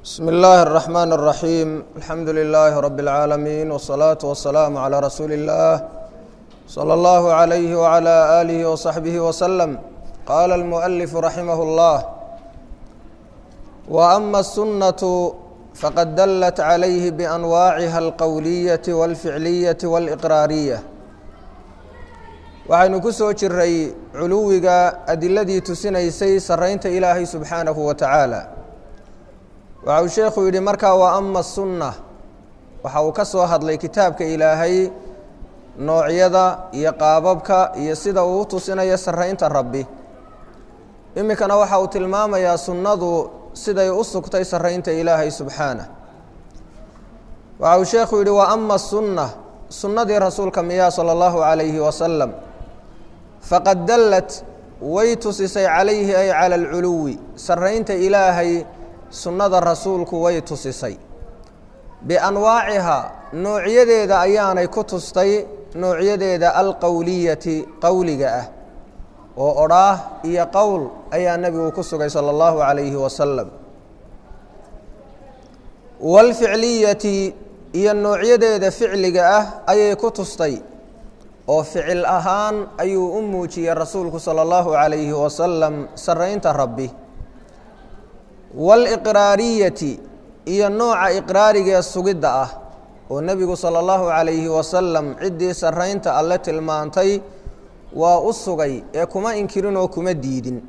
bsm اllahi الرحmn الرaحيم alxamdu لlh rb العaalمين والصlaaة والسlاam عlى rasuuli الlah slى اllah عlyh وعlى آlih وصaxbih وsلم qala الmؤلف raximah الlah وأma الsunaة faqad dlt عlayh بأnwaaciha الqowliyaة والficliyaة والإqraariية waxaynu ku soo jiray culuwiga adiladii tusinaysay saraynta ilaahay subxaanahu wa tacaala waxa uu sheekhu yidhi markaa waa ama sunna waxa uu ka soo hadlay kitaabka ilaahay noocyada iyo qaababka iyo sida uu u tusinayo saraynta rabbi iminkana waxa uu tilmaamayaa sunnadu siday u sugtay saraynta ilaahay subxaanah waxa uu sheekhu yidhi waa ama sunna sunnadii rasuulka miyaa sala allahu calayhi wasalam faqad dallat way tusisay calayhi ay cala alculuwi saraynta ilaahay sunnada rasuulku way tusisay bianwaacihaa noocyadeeda ayaanay ku tustay noocyadeeda alqowliyati qowliga ah oo odhaah iyo qowl ayaa nebigu ku sugay sala allahu calayhi wasalam waalficliyati iyo noocyadeeda ficliga ah ayay ku tustay oo ficil ahaan ayuu u muujiyey rasuulku sala allahu calayhi wasalam saraynta rabbi waaliqraariyati iyo nooca iqraarigee sugidda ah oo nebigu sala allahu calayhi wasalam ciddii saraynta alle tilmaantay waa u sugay ee kuma inkirin oo kuma diidin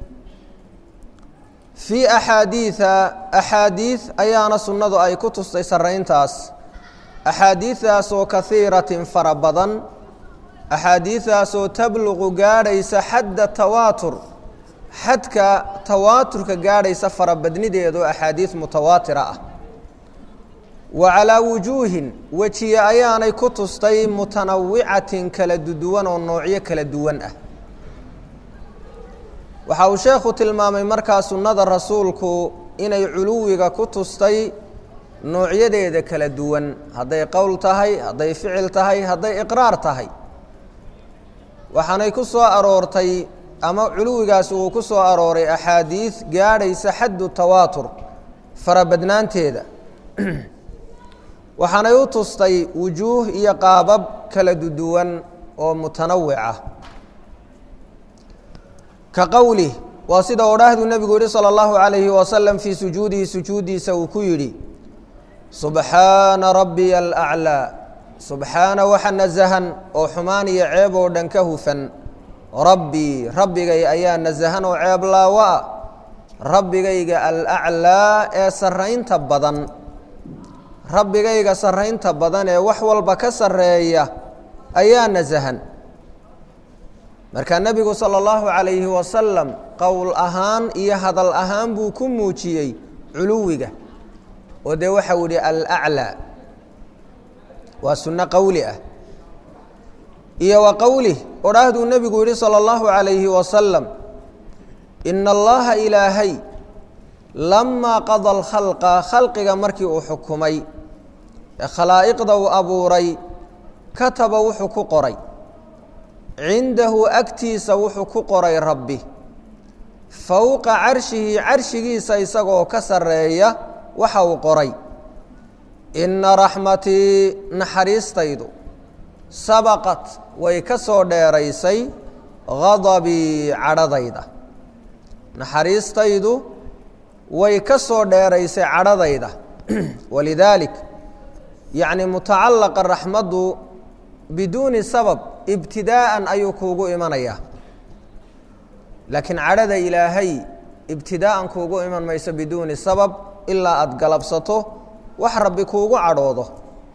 fii axaadiida axaadiid ayaana sunnadu ay ku tustay sarayntaas axaadiidaasoo kahiiratin fara badan axaadiidaasoo tabluqu gaadhaysa xadda tawaatur xadka tawaaturka gaadhaysa farabadnideedu axaadiid mutawaatira ah wa calaa wujuuhin wejiye ayaanay ku tustay mutanawicatin kala duwan oo noocyo kala duwan ah waxa uu sheekhu tilmaamay markaa sunnada rasuulku inay culuwiga ku tustay noocyadeeda kala duwan hadday qowl tahay hadday ficil tahay hadday iqraar tahay waxaanay ku soo aroortay ama culuwigaasi uu ku soo arooray axaadiid gaadhaysa xaddu tawaatur farabadnaanteeda waxaanay u tustay wujuuh iyo qaabab kala duwan oo mutanawic ah ka qowlih waa sida odhaahdu nebigu yihi salى اllahu عalayhi wasalam fii sujuudihi sujuuddiisa uu ku yidhi subxaana rabbiya alأclىa subxaana waxa nasahan oo xumaan iyo ceeb oo dhan ka hufan rabbii rabbigay ayaa nasahan oo ceeb laawo ah rabbigayga alaclaa ee saraynta badan rabbigayga saraynta badan ee wax walba ka sareeya ayaa nasahan markaa nebigu sala allahu calayhi wasalam qowl ahaan iyo hadal ahaan buu ku muujiyey culuwiga oo dee waxau ihi alaclaa waa sunno qowli ah iyo wa qowlih odhaahduu nebigu yihi salى اllahu عalayhi wasalam ina allaha ilaahay lamaa qada alkhalqa khalqiga markii uu xukumay ee khalaa'iqda uu abuuray kataba wuxuu ku qoray cindahu agtiisa wuxuu ku qoray rabbi fowqa carshihi carshigiisa isagoo ka sareeya waxa uu qoray ina raxmatii naxariistaydu sabaqat way ka soo dheeraysay gadabii cadhadayda naxariistaydu way ka soo dheeraysay cadhadayda walidaalik yacni mutacalaqa raxmaddu biduuni sabab ibtidaa'an ayuu kuugu imanayaa laakiin cadhada ilaahay ibtidaa'an kuugu iman mayso biduuni sabab ilaa aada galabsato wax rabbi kuugu cadhoodo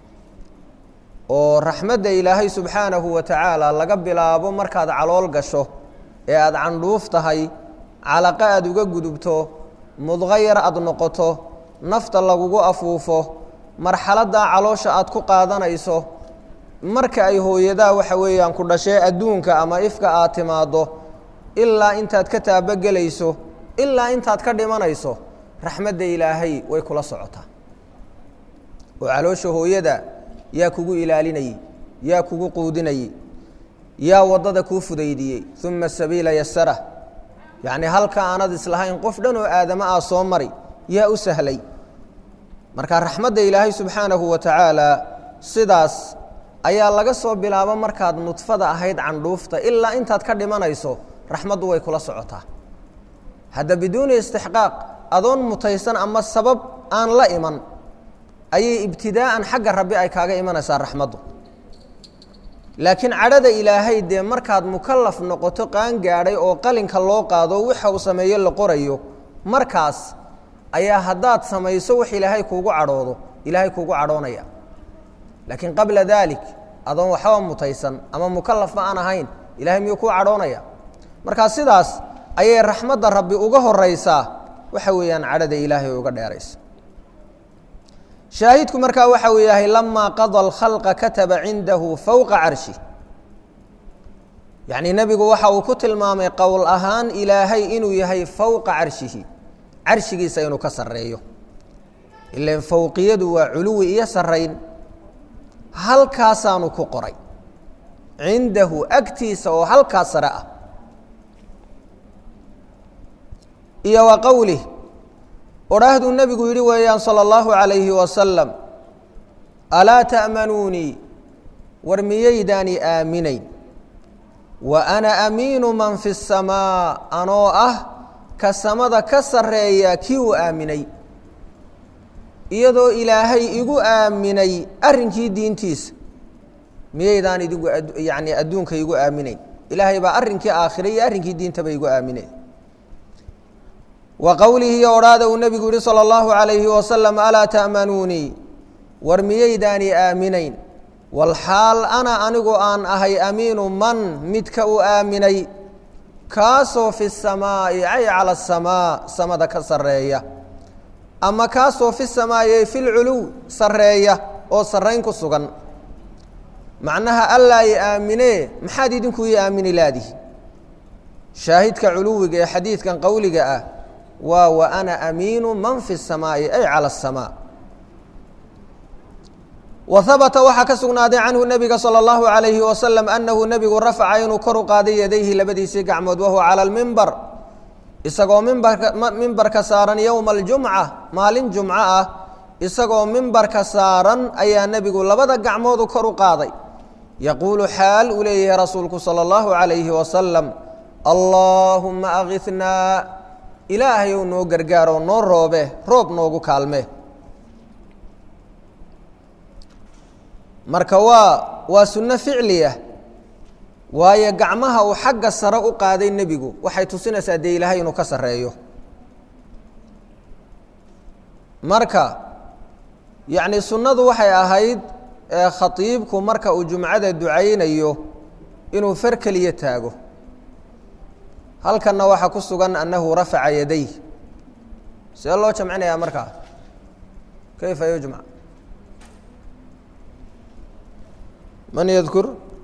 oo raxmadda ilaahay subxaanahu wa tacaala laga bilaabo markaad calool gasho ee aada candhuuf tahay calaqo aada uga gudubto mudqo yar aada noqoto nafta lagugu afuufo marxaladdaa caloosha aada ku qaadanayso marka ay hooyadaa waxa weeyaan ku dhashee adduunka ama ifka aad timaaddo ilaa intaad ka taabogelayso ilaa intaad ka dhimanayso raxmadda ilaahay way kula socotaa oo caloosha hooyada yaa kugu ilaalinayey yaa kugu quudinayey yaa waddada kuu fudaydiyey uma sabiila yasara yacni halka aanad islahayn qof dhan oo aadama ah soo mari yaa u sahlay marka raxmadda ilaahay subxaanahu wa tacaala sidaas ayaa laga soo bilaabo markaad nudfada ahayd candhuufta ilaa intaad ka dhimanayso raxmaddu way kula socotaa hadda biduuni istixqaaq adoon mutaysan ama sabab aan la iman ayay ibtidaa'an xagga rabbi ay kaaga imanaysaa raxmaddu laakiin cadhada ilaahay dee markaad mukalaf noqoto qaan gaadhay oo qalinka loo qaado waxa uu sameeye la qorayo markaas ayaa haddaad samayso wax ilaahay kuugu cadhoodo ilaahay kuugu cadhoonaya laakiin qabla daalik adoon waxba mutaysan ama mukalafba aan ahayn ilahay miyuu kuu cadhoonaya markaa sidaas ayay raxmadda rabbi uga horaysaa waxa weeyaan cadhada ilaahay uga dheeraysa shaahidku markaa waxa uu yahay lamaa qada alkhalqa kataba cindahu fowqa carshi yacnii nebigu waxa uu ku tilmaamay qowl ahaan ilaahay inuu yahay fowqa carshihi carshigiisa inuu ka sarreeyo ilan fowqiyadu waa culuwi iyo sarrayn halkaasaanu ku qoray cindahu agtiisa oo halkaas sare ah iyo wa qowlih odhaahduu nebigu yidhi weeyaan salى اllahu عalayhi wasalam alaa ta'manuunii war miyaydaani aaminayn wa ana amiinu man fi الsamaa anoo ah ka samada ka sarreeya kii uu aaminay iyadoo ilaahay igu aaminay arrinkii diintiisa miyaydaan idigu yani adduunka igu aaminayn ilaahay baa arrinkii aakhira iyo arrinkii diintaba igu aaminay wa qowlihi iyo odhaada uu nebigu yihi salى اllahu عalayhi wasalam alaa ta'manuunii war miyaydaani aaminayn walxaal ana anigu aan ahay amiinu man midka u aaminay kaasoo fi الsamaa'i ay calى الsamaa samada ka sarreeya ama kaasoo fi samaa'i fi lculuw sarreeya oo sarrayn ku sugan macnaha allaa i aaminee maxaad idinku ii aamini laadihi shaahidka culuwiga ee xadiidkan qowliga ah waa wa ana amiinu man fi الsamaa'i ay calى الsamaa wa habata waxaa ka sugnaaday canhu nebiga salى اllahu عalayhi wasalam anahu nebigu rafaca inuu kor u qaaday yadayhi labadiisii gacmood wahuwa calى اlmimbar isagoo mimbarka mimbarka saaran yowma aljumca maalin jumco ah isagoo mimbarka saaran ayaa nebigu labada gacmoodu kor u qaaday yaquulu xaal uu leeyahay rasuulku salى اllahu عalayhi wasalam allaahuma akinaa ilaahayow noo gargaaroo noo roobe roob noogu kaalme marka waa waa sunno ficliya waayo gacmaha uu xagga sare u qaaday nebigu waxay tusinaysaa dee ilaahay inuu ka sarreeyo marka yacni sunnadu waxay ahayd khatiibku marka uu jumcada ducaynayo inuu far keliya taago halkanna waxaa ku sugan annahu rafaca yaday see loo jamcinayaa markaa kayfa yujmac man yadkur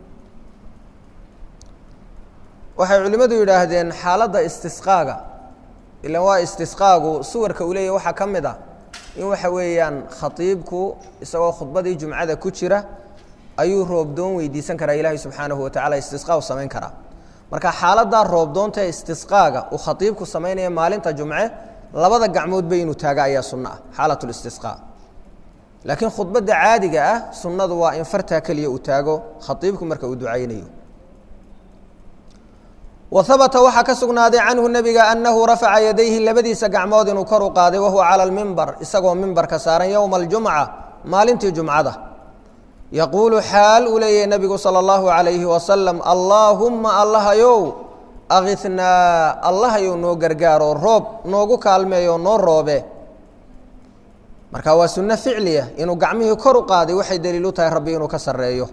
waxay culimmadu yidhaahdeen xaaladda istisqaaga ilan waa istisqaagu suwarka uu leeyahy waxaa ka mid a in waxa weeyaan khatiibku isagoo khudbadii jumcada ku jira ayuu roobdoon weydiisan karaa ilaahay subxaanahu watacala istisqaa u samayn karaa marka xaaladdaa roobdoonta ee istisqaaga uu khatiibku samaynaya maalinta jumce labada gacmoodba inuu taaga ayaa sunno ah xaalat listisqaa laakiin khudbadda caadiga ah sunnadu waa in fartaa keliya uu taago khaiibku marka uu ducaynayo wa habata waxaa ka sugnaaday canhu nebiga annahu rafaca yadayhi labadiisa gacmood inuu kor u qaaday wahuwa cala lmimbar isagoo mimbarka saaran yowma aljumca maalintii jumcada yaquulu xaal uu leeyahay nebigu salى اllahu عalayhi wasalam allaahumma allahayow akithnaa allahayow noo gargaaro roob noogu kaalmeeyo noo roobe marka waa sunno ficliya inuu gacmihii kor u qaaday waxay daliil u tahay rabbi inuu ka sarreeyo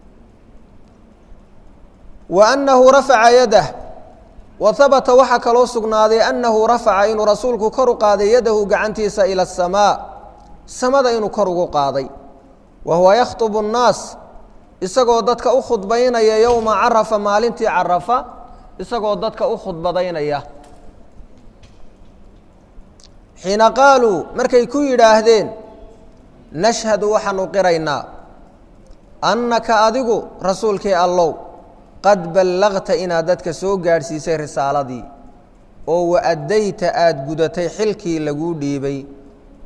wa annahu rafaca yadah wa habata waxaa kaloo sugnaaday annahu rafaca inuu rasuulku kor u qaaday yadahu gacantiisa ila asamaa samada inuu kor ugu qaaday wa huwa yakhطubu الnaas isagoo dadka u khudbaynaya yowma carafa maalintii carafa isagoo dadka u khudbadaynaya xiina qaaluu markay ku yidhaahdeen nashhadu waxaanu qiraynaa annaka adigu rasuulkii allow qad ballagta inaad dadka soo gaadhsiisay risaaladii oo wa addayta aada gudatay xilkii laguu dhiibay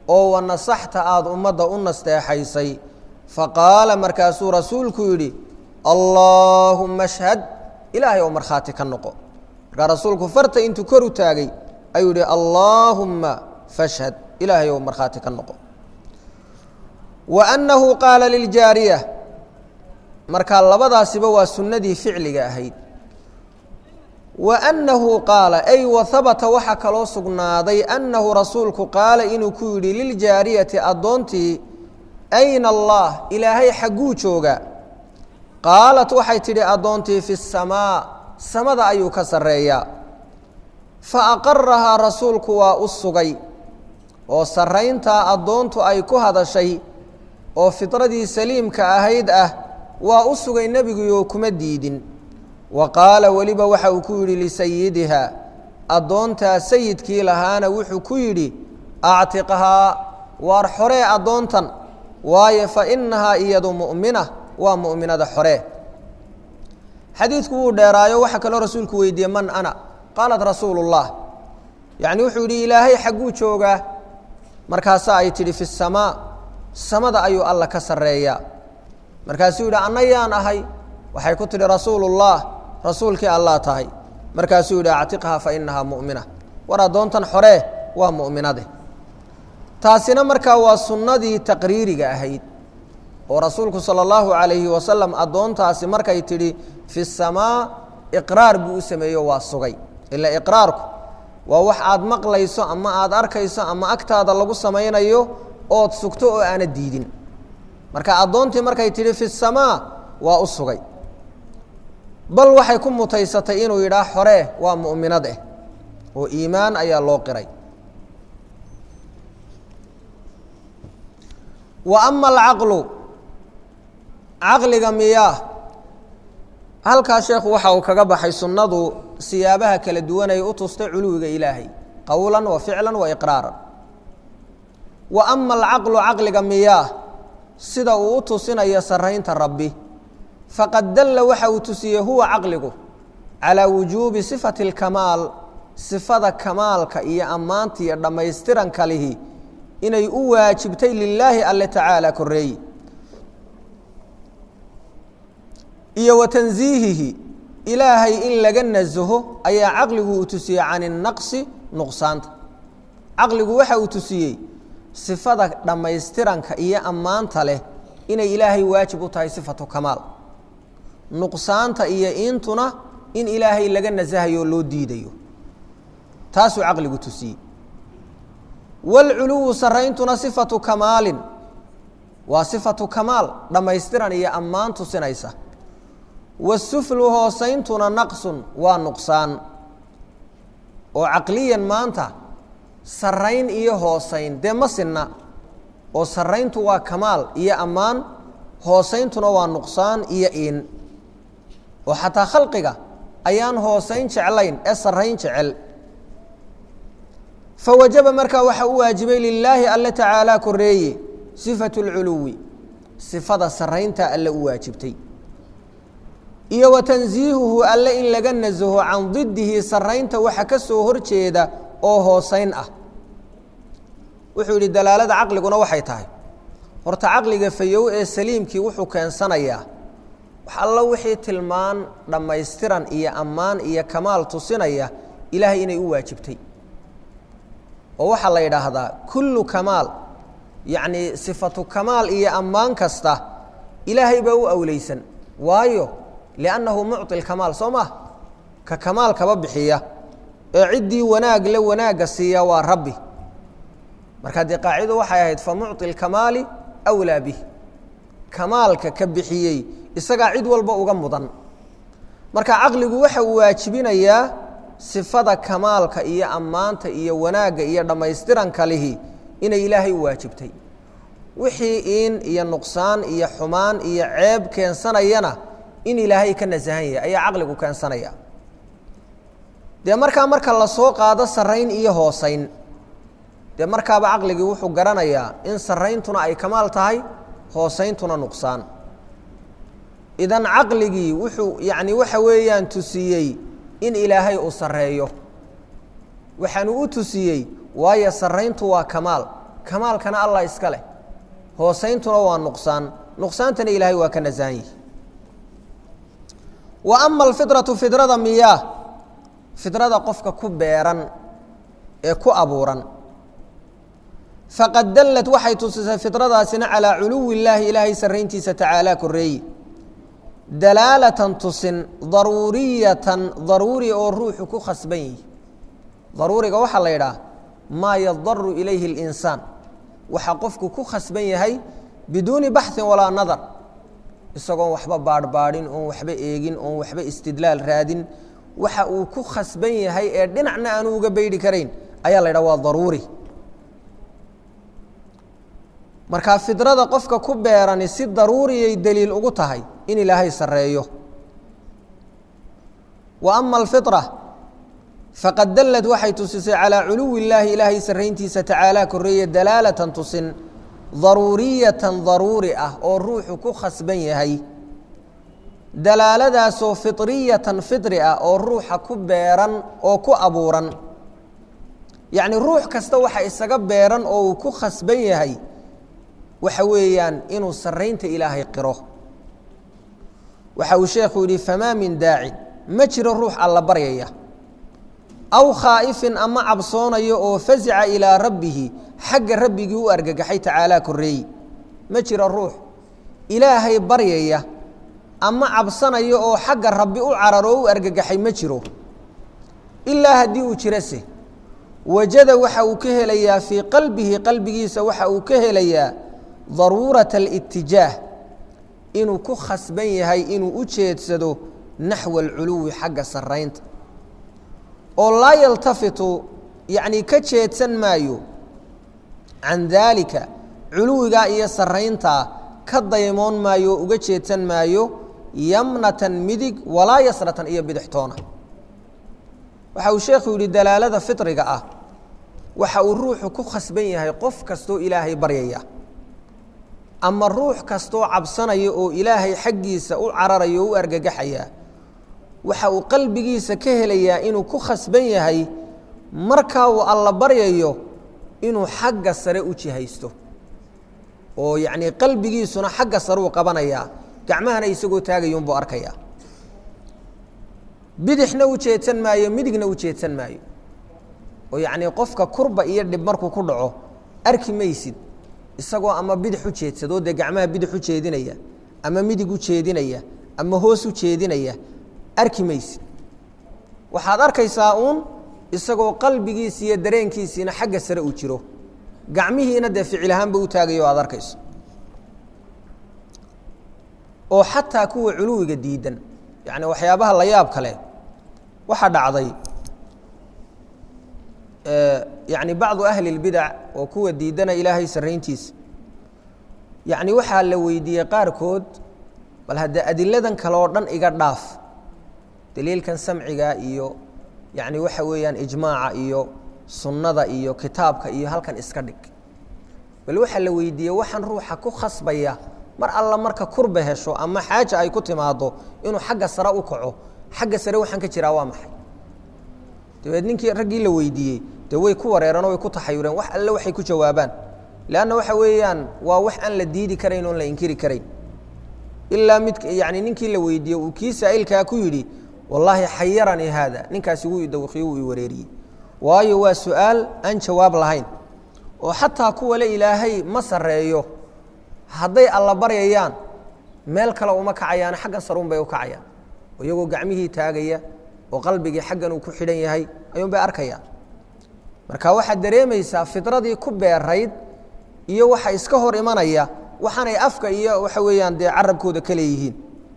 oo wanasaxta aada ummadda u nasteexaysay faqaala markaasuu rasuulku yidhi allaahumma ashhad ilaahay oo markhaati ka noqo markaa rasuulku farta intuu kor u taagay ayuu yihi allaahumma fashhad ilaahay oo markhaati ka noqo wa annahu qaala liljaariya markaa labadaasiba waa sunnadii ficliga ahayd wa annahu qaala ay wa habata waxaa kaloo sugnaaday annahu rasuulku qaala inuu ku yidhi liljaariyati addoontii ayna allah ilaahay xagguu jooga qaalat waxay tidhi addoontii fi samaa samada ayuu ka sarreeyaa fa aqarahaa rasuulku waa u sugay oo sarrayntaa addoontu ay ku hadashay oo fitradii saliimka ahayd ah waa u sugay nebiguyo kuma diidin wa qaala weliba waxa uu ku yidhi lisayidiha addoontaa sayidkii lahaana wuxuu ku yidhi actiqhaa waar xoree addoontan waayo fa innahaa iyadu mu'mina waa mu'minada xoree xadiidku wuu dheeraayo waxaa kaloo rasuulku weydiiyey man ana qaalat rasuulu ullah yacni wuxuu yidhi ilaahay xagguu joogaa markaasaa ay tidhi fi samaa samada ayuu alla ka sarreeyaa markaasuu yidhi anna yaan ahay waxay ku tidhi rasuulullah rasuulkii allaa tahay markaasuu yidhi actiqhaa fa innahaa mu'mina war addoontan xoree waa mu'minade taasina markaa waa sunnadii taqriiriga ahayd oo rasuulku sala allahu calayhi wasalam addoontaasi markay tidhi fi samaa iqraar buu u sameeyo waa sugay ila iqraarku waa wax aad maqlayso ama aad arkayso ama agtaada lagu samaynayo ood sugto oo aana diidin marka addoontii markay tidhi fi samaa waa u sugay bal waxay ku mutaysatay inuu yidhaah xoree waa mu'minad eh oo iimaan ayaa loo qiray wa ama alcaqlu caqliga miyaa halkaa sheekhu waxa uu kaga baxay sunnadu siyaabaha kala duwan ay u tustay culuwiga ilaahay qowlan wa ficlan wa iqraaran wa ama alcaqlu caqliga miyaa sida uu u tusinayo sarraynta rabbi faqad dalla waxa uu tusiyey huwa caqligu calaa wujuubi sifati اlkamaal sifada kamaalka iyo ammaanta iyo dhammaystiranka lihi inay u waajibtay lilaahi alle tacaala koreeyi iyo wa tansiihihi ilaahay in laga nasaho ayaa caqligu uu tusiyey can inaqsi nuqsaanta caqligu waxa uu tusiyey sifada dhammaystiranka iyo ammaanta leh inay ilaahay waajib u tahay sifatu kamaal nuqsaanta iyo intuna in ilaahay laga nasahayo oo loo diidayo taasuu caqligu tusiyey wاlculuwu sarayntuna sifatu kamaalin waa sifatu kamaal dhammaystiran iyo ammaan tusinaysa wasuflu hoosayntuna naqsun waa nuqsaan oo caqliyan maanta sarayn iyo hoosayn dee ma sinna oo sarayntu waa kamaal iyo ammaan hoosayntuna waa nuqsaan iyo iin oo xataa khalqiga ayaan hoosayn jeclayn ee sarayn jecel fawajaba markaa waxaa u waajibay lilaahi alle tacaalaa koreeye sifatu اlculuwi sifada saraynta alle u waajibtay iyo wa tansiihuhu alle in laga nasaho can didihi saraynta waxa ka soo horjeeda oo hoosayn ah wuxuu yidhi dalaalada caqliguna waxay tahay horta caqliga fayow ee saliimkii wuxuu keensanayaa wax allo wixii tilmaan dhammaystiran iyo ammaan iyo kamaal tusinaya ilaahay inay u waajibtay oo waxaa la yidhaahdaa kullu kamaal yacnii sifatu kamaal iyo ammaan kasta ilaahay baa u awleysan waayo liannahu mucطi lkamaal soo maah ka kamaalkaba bixiya ee ciddii wanaag le wanaagga siiya waa rabbi markaa dee qaacido waxay ahayd fa mucطi اlkamaali awlaa bih kamaalka ka bixiyey isagaa cid walba uga mudan marka caqligu waxa uu waajibinayaa sifada kamaalka iyo ammaanta iyo wanaagga iyo dhammaystiranka lihi inay ilaahay u waajibtay wixii iin iyo nuqsaan iyo xumaan iyo ceeb keensanayana in ilaahay ka nasahan yahay ayaa caqligu keensanaya dee markaa marka lasoo qaado sarayn iyo hoosayn dee markaaba caqligii wuxuu garanayaa in sarayntuna ay kamaal tahay hoosayntuna nuqsaan idan caqligii wuxuu yacni waxa weeyaan tusiyey in ilaahay uu sarreeyo waxaanu u tusiyey waayo sarrayntu waa kamaal kamaalkana allah iska leh hoosayntuna waa nuqsaan nuqsaantana ilaahay waa ka nasahan yihi wa ama alfidratu fidrada miyaa fidrada qofka ku beeran ee ku abuuran faqad dallad waxay tusisay fidradaasina calaa culuwi illaahi ilaahay sarrayntiisa tacaalaa koreeyi dalaalatan tusin daruuriyatan daruuri oo ruuxu ku khasban yihi daruuriga waxaa la yidhaah maa yadaru ilayhi اlinsaan waxaa qofku ku khasban yahay biduuni baxin walaa nadar isagoon waxba baadhbaadhin oon waxba eegin oon waxba istidlaal raadin waxa uu ku khasban yahay ee dhinacna aanu uga beydhi karayn ayaa la yidhaha waa daruuri markaa fidrada qofka ku beerani si daruuriyay deliil ugu tahay in ilaahay sarreeyo wa ama alfitra faqad dallad waxay tusisay calaa culuwi illaahi ilaahay sarrayntiisa tacaalaa korreeye dalaalatan tusin daruuriyatan daruuri ah oo ruuxu ku khasban yahay dalaaladaasoo fitriyatan fitri ah oo ruuxa ku beeran oo ku abuuran yacni ruux kasta waxa isaga beeran oo uu ku khasban yahay waxa weeyaan inuu sarraynta ilaahay qiro waxa uu sheekhu yidhi famaa min daacin ma jiro ruux alla baryaya aw khaa'ifin ama cabsoonayo oo fasica ilaa rabbihi xagga rabbigii u argagaxay tacaalaa korreeyi ma jiro ruux ilaahay baryaya ama cabsanayo oo xagga rabbi u cararo o u argagaxay ma jiro ilaa haddii uu jirose wajada waxa uu ka helayaa fii qalbihi qalbigiisa waxa uu ka helayaa daruurata alitijaah inuu ku khasban yahay inuu u jeedsado naxwa alculuwi xagga sarraynta oo laa yaltafitu yacnii ka jeedsan maayo can daalika culuwigaa iyo sarrayntaa ka daymoon maayo oo uga jeedsan maayo yamnatan midig walaa yasratan iyo bidixtoona waxa uu sheekhu yidhi dalaalada fitriga ah waxa uu ruuxu ku khasban yahay qof kastoo ilaahay baryaya ama ruux kastoo cabsanaya oo ilaahay xaggiisa u cararaya oo u argagaxaya waxa uu qalbigiisa ka helayaa inuu ku khasban yahay markaa uu alla baryayo inuu xagga sare u jihaysto oo yacnii qalbigiisuna xagga sare uu qabanayaa gacmahana isagoo taagayuunbuu arkayaa bidixna u jeedsan maayo midigna u jeedsan maayo oo yacnii qofka kurba iyo dhib markuu ku dhaco arki maysid isagoo ama bidix u jeedsadoo dee gacmaha bidix u jeedinaya ama midig u jeedinaya ama hoos u jeedinaya arki maysid waxaad arkaysaa uun isagoo qalbigiisi iyo dareenkiisiina xagga sare uu jiro gacmihiina dee ficil ahaanba u taagayo o aad arkayso oo xataa kuwa culuwiga diidan yacni waxyaabaha la yaab kale waxaa dhacday yacni bacdu ahli اlbidac oo kuwa diidana ilaahay sarrayntiisa yacni waxaa la weydiiyey qaarkood bal haddee adiladan kale oo dhan iga dhaaf daliilkan samciga iyo yacni waxa weeyaan ijmaaca iyo sunnada iyo kitaabka iyo halkan iska dhig bal waxaa la weydiiyey waxaan ruuxa ku khasbaya mar alla marka kurba hesho ama xaaja ay ku timaado inuu xagga sare u kaco xagga sare waxaan ka jiraa waa maxay dabeed ninkii raggii la weydiiyey dee way ku wareereenoo way ku taxayureen wax alle waxay ku jawaabaan leanna waxa weeyaan waa wax aan la diidi karayn oon la inkiri karayn ilaa mid yani ninkii la weydiiyey uu kii saa'ilkaa ku yidhi wallaahi xayaranii haada ninkaasi wuu idawqiye wuu i wareeriyey waayo waa su-aal aan jawaab lahayn oo xataa kuwa le ilaahay ma sarreeyo hadday alla baryayaan meel kale uma kacayaan xaggan saruun bay u kacayaan iyagoo gacmihii taagaya oo qalbigii xaggan uu ku xidhan yahay ayuun bay arkayaan marka waxaad dareemaysaa fidradii ku beerayd iyo waxa iska hor imanaya waxaanay afka iyo waxa weeyaan dee carabkooda ka leeyihiin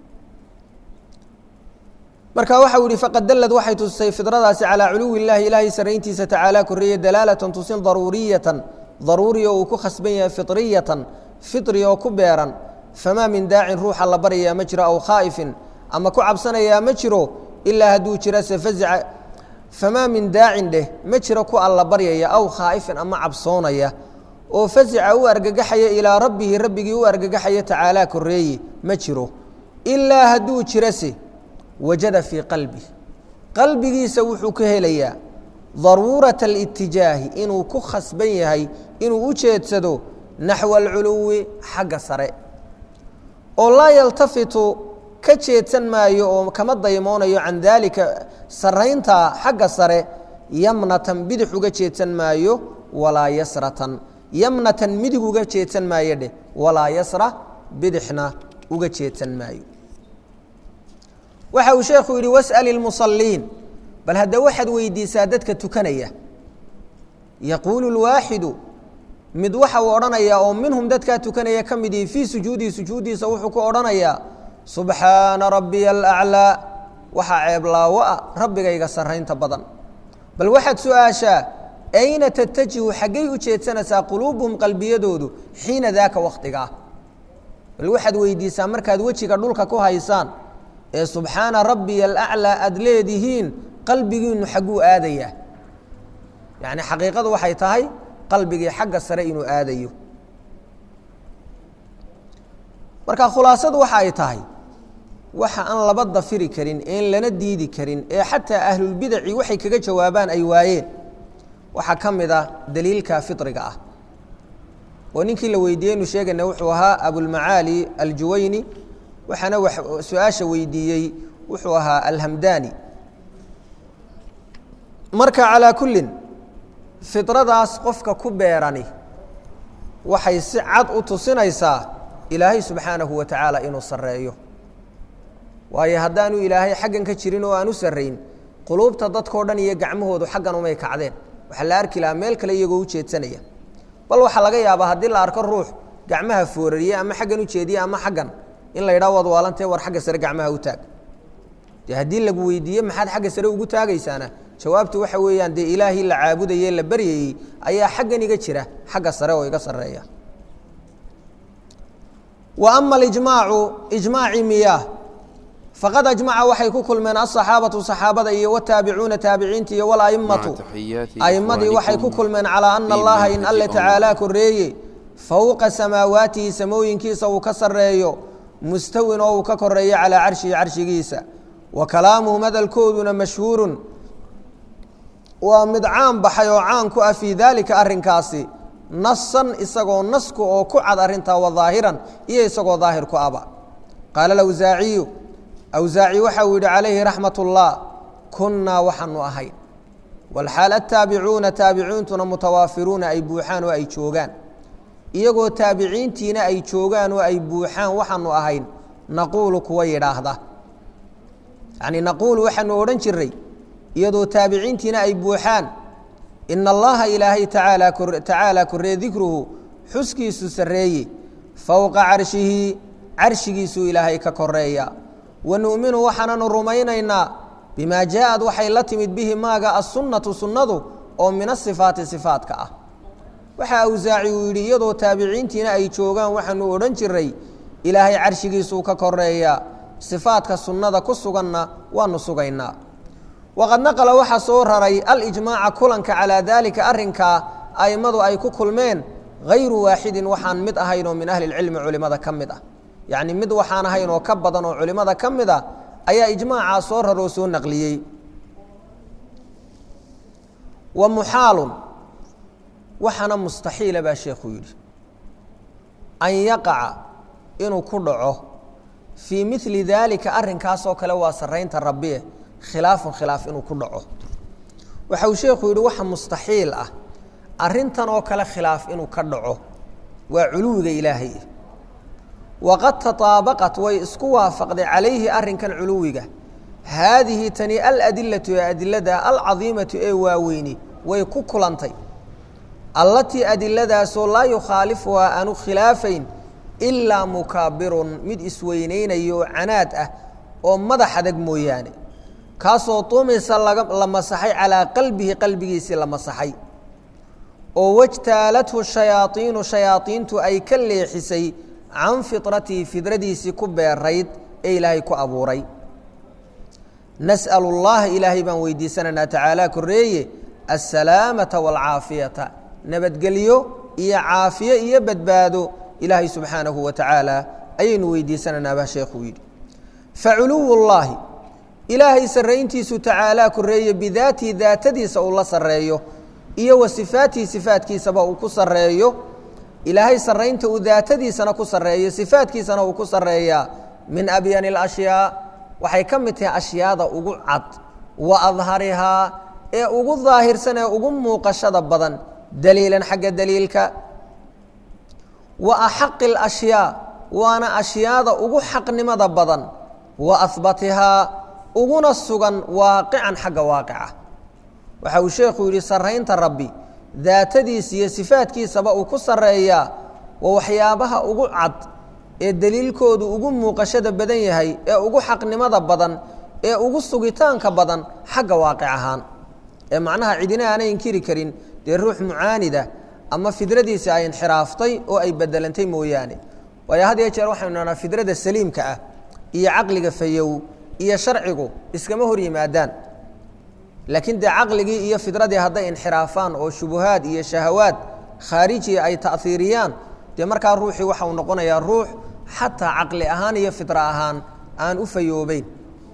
marka waxau yihi faqad dallad waxay tusisay fidradaasi calaa culuwi illaahi ilaahay sarrayntiisa tacaala korreeye dalaalatan tusin daruuriyatan daruuri oo uu ku khasban yahay fitriyatan fitri oo ku beeran famaa min daacin ruuxa la baryayaa ma jiro aw khaa'ifin ama ku cabsanayaa ma jiro ilaa hadduu jira se fazica famaa min daacin dheh ma jiro ku alla baryaya aw khaa'ifin ama cabsoonaya oo fazica u argagaxaya ilaa rabbihi rabbigii u argagaxaya tacaalaa korreeye ma jiro ilaa hadduu jirase wajada fii qalbi qalbigiisa wuxuu ka helayaa daruurata alitijaahi inuu ku khasban yahay inuu u jeedsado naxwa alculuwi xagga sare oo laa yaltafitu ka jeedsan maayo oo kama daymoonayo can daalika saraynta xagga sare yamnatan bidix uga jeedsan maayo walaa yasratan yamnatan midig uga jeedsan maayo dheh walaa yasra bidixna uga jeedsan maayo waxa uu sheekhu yidhi was'al ilmusaliin bal hadda waxaad weydiisaa dadka tukanaya yaquulu lwaaxidu mid waxa uu odhanayaa oo minhum dadkaa tukanaya ka midii fii sujuudihi sujuuddiisa wuxuu ku odhanayaa subxaana rabbiya alaclaa waxaa ceeblaawo ah rabbigayga sarraynta badan bal waxaad su-aashaa ayna tatajihu xaggay u jeedsanaysaa quluubuhum qalbiyadoodu xiina daaka wakhtiga ah bal waxaad weydiisaa markaad wejiga dhulka ku haysaan ee subxaana rabbiya alaclaa aada leedihiin qalbigiinu xagguu aadayaa yacni xaqiiqadu waxay tahay qalbigii xagga sare inuu aadayo marka khulaasadu waxa ay tahay waxa aan laba dafiri karin een lana diidi karin ee xataa ahlulbidaci waxay kaga jawaabaan ay waayeen waxaa ka mid ah daliilka fitriga ah oo ninkii la weydiiyey inu sheegayna wuxuu ahaa abulmacaali aljuwayni waxaana su-aasha weydiiyey wuxuu ahaa alhamdani marka calaa kullin fidradaas qofka ku beerani waxay si cad u tusinaysaa ilaahay subxaanahu wa tacaala inuu sarreeyo waayo haddaanu ilaahay xaggan ka jirin oo aan u sarrayn quluubta dadkao dhan iyo gacmahoodu xaggan umay kacdeen waxaa la arki lahaa meel kale iyagoo u jeedsanaya bal waxaa laga yaabaa haddii la arko ruux gacmaha foorariye ama xaggan u jeediye ama xaggan in la yidhaha waad waalantee war xagga sare gacmaha u taag dee haddii lagu weydiiye maxaad xagga sare ugu taagaysaana jawaabtu waxa weeyaan dee ilaahii la caabudayey la baryayey ayaa xaggan iga jira xagga sare oo iga sarreeya wa ama alijmaacu ijmaaci miyaah faqad ajmaca waxay ku kulmeen asaxaabatu saxaabada iyo wataabicuuna taabiciinta iyo wala'immatu a'immadii waxay ku kulmeen calaa ana allaha in alle tacaalaa koreeye fowqa samaawaatihi samooyinkiisa uu ka sarreeyo mustawin oo uu ka koreeyo calaa carshihi carshigiisa wa kalaamuhum hadalkooduna mashhuurun waa mid caan baxay oo caan ku ah fii daalika arrinkaasi nasan isagoo nasku oo ku cad arrintaa wa daahiran iyo isagoo daahir ku aba qaala alawsaaciyu awsaaci waxa uu yidhi calayhi raxmat ullah kunnaa waxaanu ahayn walxaal attaabicuuna taabiciintuna mutawaafiruuna ay buuxaan oo ay joogaan iyagoo taabiciintiina ay joogaan oo ay buuxaan waxaanu ahayn naquulu kuwa yidhaahda yacnii naquulu waxaanu odhan jiray iyadoo taabiciintiina ay buuxaan ina allaha ilaahay tacaala tacaala korree dikruhu xuskiisu sarreeye fowqa carshihi carshigiisuu ilaahay ka koreeya wa nu'minu waxaananu rumaynaynaa bimaa jaaءad waxay la timid bihi maaga assunnatu sunnadu oo min asifaati sifaatka ah waxa awsaaci uu yidhi iyadoo taabiciintiina ay joogaan waxaanu odhan jiray ilaahay carshigiisuu ka koreeya sifaadka sunnada ku suganna waanu sugaynaa waqad naqala waxaa soo raray alijmaaca kulanka calaa daalika arrinkaa a'immadu ay ku kulmeen hayru waaxidin waxaan mid ahayn oo min ahli lcilmi culimmada ka mid ah yacni mid waxaan ahayn oo ka badan oo culimmada ka mid a ayaa ijmaacaa soo raroo soo naqliyey wa muxaalun waxaana mustaxiila baa sheekhu yidhi an yaqaca inuu ku dhaco fii mili daalika arrinkaasoo kale waa sarraynta rabbiye khilaafun khilaaf inuu ku dhaco waxa uu sheekhu yidhi waxa mustaxiil ah arrintan oo kale khilaaf inuu ka dhaco waa culuwiga ilaahay waqad tataabaqat way isku waafaqday calayhi arrinkan culuwiga haadihi tani aladilatu ee adilada alcadiimatu ee waaweyni way ku kulantay allatii adiladaasoo laa yukhaalifuhaa aanu khilaafayn ilaa mukaabirun mid isweynaynayo oo canaad ah oo madax adag mooyaane kaasoo tumisa la masaxay calaa qalbihi qalbigiisii la masaxay oo wajtaalathu shayaaiinu shayaaiintu ay ka leexisay can fitratihi fidradiisii ku beerayd ee ilaahay ku abuuray nas'al اllaha ilaahay baan weydiisanaynaa tacaala koreeye asalaamata wاlcaafiyata nabadgelyo iyo caafiye iyo badbaado ilaahay subxaanahu wa tacaala ayaynu weydiisanaynaa baa sheekhuu yidhi faculuw اllaahi ilaahay sarrayntiisu tacaalaa koreeye bidaatihi daatadiisa uu la sarreeyo iyo wa sifaatihi sifaatkiisaba uu ku sarreeyo ilaahay sarraynta uu daatadiisana ku sarreeyo sifaatkiisana uu ku sarreeyaa min abyani alashyaa waxay ka mid tahay ashyaada ugu cad wa adharihaa ee ugu daahirsan ee ugu muuqashada badan daliilan xagga daliilka wa axaqi alashyaa waana ashyaada ugu xaqnimada badan wa ahbatihaa uguna sugan waaqican xagga waaqica waxa uu sheekhu yidhi sarraynta rabbi daatadiisa iyo sifaadkiisaba uu ku sarreeyaa waa waxyaabaha ugu cad ee daliilkoodu ugu muuqashada badan yahay ee ugu xaqnimada badan ee ugu sugitaanka badan xagga waaqic ahaan ee macnaha cidina aanay inkiri karin dee ruux mucaanida ama fidradiisa ay inxiraaftay oo ay bedelantay mooyaane waayo had iyo jeer waxaynu nahnaa fidrada saliimka ah iyo caqliga fayow iyo sharcigu iskama hor yimaadaan laakiin dee caqligii iyo fidradii hadday inxiraafaan oo shubuhaad iyo shahawaad khaarijiya ay ta'hiiriyaan dee markaa ruuxii waxa uu noqonayaa ruux xataa caqli ahaan iyo fidra ahaan aan u fayoobeyn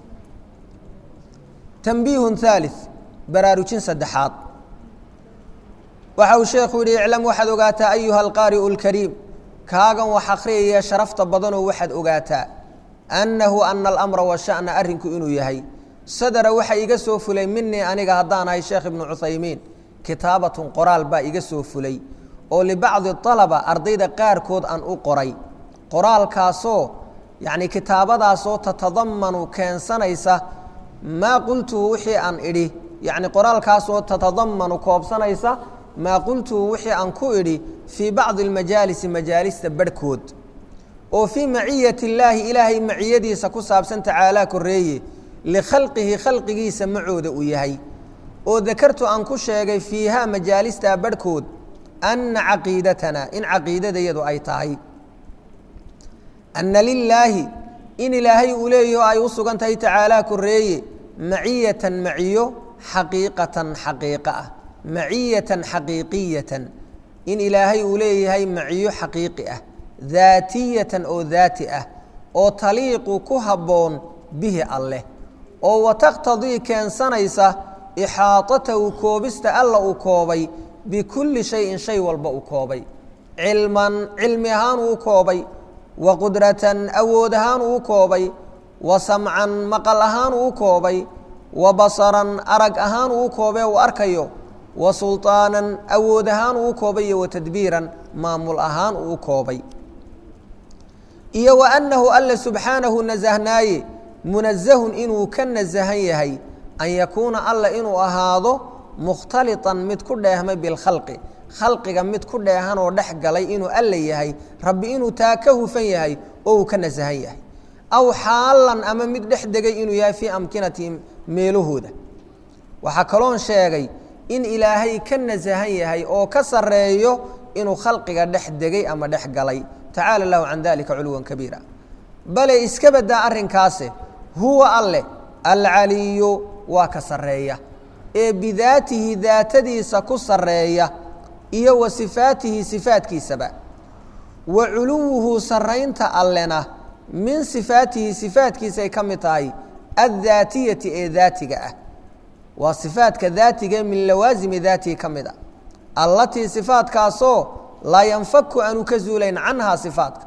tanbiihun haali baraarujin saddexaad waxa uu sheekhu yidhi iclam waxaad ogaataa ayuha alqaari'u اlkariim kaagan wax akhriyaya sharafta badanoo waxaad ogaataa annahu ana alamra washa'na arrinku inuu yahay sadara waxa iga soo fulay minii aniga haddaan ahay sheekh ibnu cuthaymiin kitaabatun qoraal baa iga soo fulay oo libacdi alaba ardayda qaarkood aan u qoray qoraalkaasoo yacni kitaabadaasoo tatadamanu keensanaysa maa qultuhu wixii aan idhi yacni qoraalkaasoo tatadamanu koobsanaysa maa qultuhu wixii aan ku idhi fii bacdi almajaalisi majaalista barhkood oo fii maciyati illaahi ilaahay maciyadiisa ku saabsan tacaalaa koreeye likhalqihi khalqigiisa macooda uu yahay oo dakartu aan ku sheegay fiihaa majaalistaa barhkood anna caqiidatana in caqiidadayadu ay tahay anna lilaahi in ilaahay uu leeyaho ay u sugan tahay tacaalaa koreeye maciyatan maciyo xaqiiqatan xaqiiqa ah maciyatan xaqiiqiyatan in ilaahay uu leeyahay maciyo xaqiiqi ah daatiyatan oo daati ah oo taliiqu ku habboon bihi alleh oo wataqtadii keensanaysa ixaatatahu koobista alla uu koobay bikulli shayin shay walba uu koobay cilman cilmi ahaan uu koobay wa qudratan awood ahaan uu koobay wa samcan maqal ahaan uu koobay wa basaran arag ahaan uu koobee uu arkayo wa sulطaanan awood ahaan uu koobay iyo wa tadbiiran maamul ahaan uu koobay iyo wa annahu alla subxaanahu nasahnaaye munazahun inuu ka nasahan yahay an yakuuna alla inuu ahaado mukhtaliطan mid ku dheehmay bilkhalqi khalqiga mid ku dheehanoo dhex galay inuu alla yahay rabbi inuu taa ka hufan yahay oo uu ka nasahan yahay aw xaalan ama mid dhex degay inuu yahay fii amkinatihim meelahooda waxaa kaloon sheegay in ilaahay ka nasahan yahay oo ka sarreeyo inuu khalqiga dhex degay ama dhex galay tacaala lahu can dalika culuwan kabiira bale iska badaa arrinkaase huwa alleh alcaliyu waa ka sarreeya ee bidaatihi daatadiisa ku sarreeya iyo wa sifaatihi sifaatkiisaba wa culuwuhu sarraynta allena min sifaatihi sifaatkiisay ka mid tahay addaatiyati ee daatiga ah waa sifaadka daatiga min lawaasimi daatihi ka mid a allatii sifaadkaasoo laa yanfaku aanu ka zuulayn canhaa sifaadka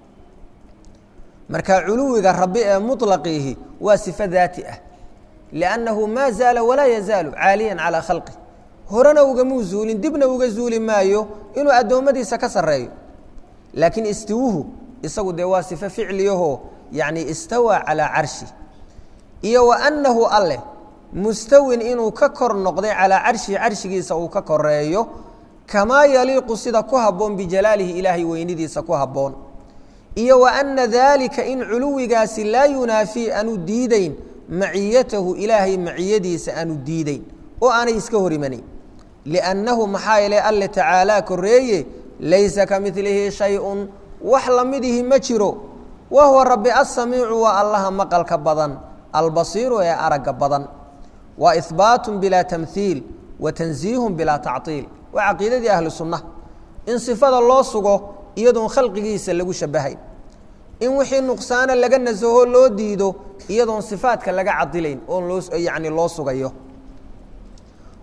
marka culuwiga rabbi ee muطlaqiihi waa sifo daati ah liannahu maa zaala walaa yazaalu caaliyan calaa khalqih horena ugamuu zuulin dibna uga zuuli maayo inuu addoommadiisa ka sarreeyo laakiin istiwuhu isagu dee waa sifo ficliyahoo yacni istawaa calaa carshi iyo wa annahu alleh mustawin inuu ka kor noqday calaa carshihi carshigiisa uu ka koreeyo kamaa yaliiqu sida ku habboon bijalaalihi ilaahay weynidiisa ku habboon iyo wa anna daalika in culuwigaasi laa yunaafii aanu diideyn maciyatahu ilaahay maciyadiisa aanu diideyn oo aanay iska hor imanayn liannahu maxaa yeele alle tacaalaa koreeye laysa ka milihi shay-un wax lamidihi ma jiro wa huwa rabbi assamiicu waa allaha maqalka badan albasiiru ee aragga badan waa ihbaatun bilaa tamhiil wa tansiihun bilaa tactiil waa caqiidadii ahlu sunna in sifada loo sugo iyadoon khalqigiisa lagu shabahayn in wixii nuqsaana laga nasaho loo diido iyadoon sifaadka laga cadilayn oon loo yacni loo sugayo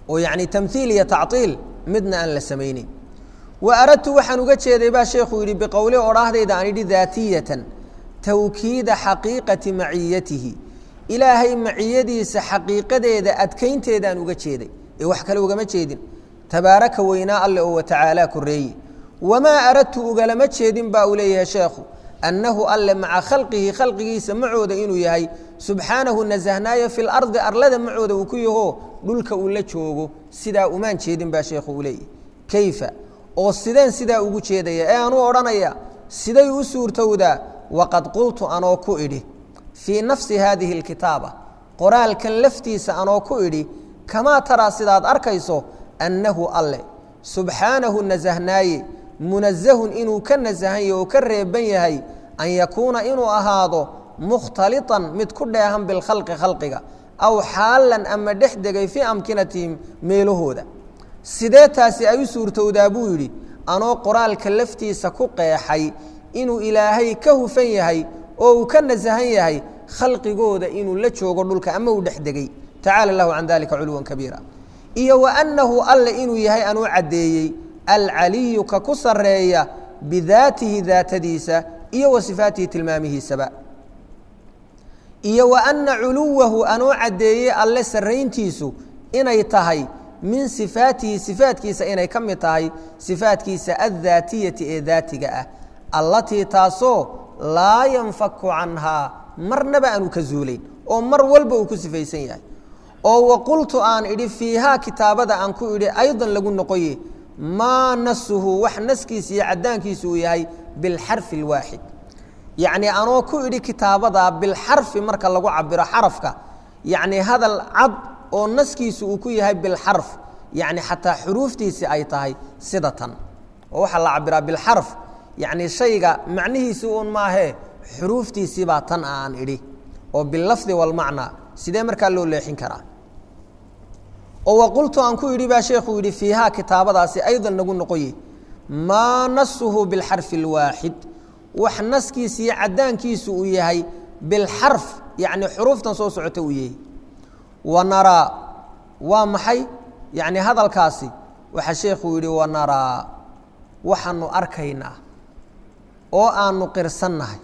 oo yacni tamhiil iyo tactiil midna aan la samaynin wa aradtu waxaan uga jeeday baa sheekhu yidhi biqowli odhaahdayda aan idhi daatiyatan tawkiida xaqiiqati maciyatihi ilaahay maciyadiisa xaqiiqadeeda adkaynteedaan uga jeeday ee wax kale ugama jeedin tabaaraka weynaa alle oo watacaalaa koreeye wamaa aradtu ugalama jeedin baa uu leeyahay sheekhu annahu alle maca khalqihi khalqigiisa macooda inuu yahay subxaanahu nasahnaayo fi lardi arlada macooda uu ku yaho dhulka uu la joogo sidaa umaan jeedin baa sheekhu uu leeyahay kayfa oo sideen sidaa ugu jeedaya ee aanuu odhanaya siday u suurtowdaa waqad qultu anoo ku idhi fii nafsi haadihi alkitaaba qoraalkan laftiisa anoo ku idhi kamaa taraa sidaad arkayso annahu alle subxaanahu nasahnaaye munazahun inuu ka nasahan yahay oo ka reeban yahay an yakuuna inuu ahaado mukhtaliطan mid ku dheehan bilkhalqi khalqiga aw xaalan ama dhex degay fii amkinatihim meelahooda sidee taasi ay u suurtowdaa buu yidhi anoo qoraalka laftiisa ku qeexay inuu ilaahay ka hufan yahay oo uu ka nasahan yahay khalqigooda inuu la joogo dhulka ama uu dhex degay tacala lahu can dalika culuwan kabiira iyo wa annahu alle inuu yahay anuu caddeeyey alcaliyu ka ku sarreeya bidaatihi daatadiisa iyo wa sifaatihi tilmaamihiisaba iyo wa anna culuwahu anuu caddeeyey alle sarrayntiisu inay tahay min sifaatihi sifaatkiisa inay ka mid tahay sifaatkiisa addaatiyati ee daatiga ah allatii taasoo laa yanfaku canhaa marnaba aanu ka zuulayn oo mar walba uu ku sifaysan yahay oo waqultu aan idhi fiihaa kitaabada aan ku idhi aydan lagu noqoye maa nasuhu wax naskiisa iyo caddaankiisu uu yahay bilxarfi alwaaxid yacnii anoo ku idhi kitaabadaa bilxarfi marka lagu cabiro xarafka yacnii hadal cad oo naskiisu uu ku yahay bilxarf yacni xataa xuruuftiisi ay tahay sida tan oo waxaa la cabiraa bilxarf yacni shayga macnihiisi uun maahee xuruuftiisii baa tan a aan idhi oo bilafdi walmacnaa sidee markaa loo leexin karaa oo waqultu aan ku idhi baa sheekuu yidhi fiihaa kitaabadaasi aydan nagu noqoye maa nasuhu bilxarfi alwaaxid wax naskiisa iyo caddaankiisu uu yahay bilxarf yacni xuruuftan soo socota uu yahay wa naraa waa maxay yacni hadalkaasi waxaa sheekhuu yidhi wa naraa waxaanu arkaynaa oo aanu qirsannahay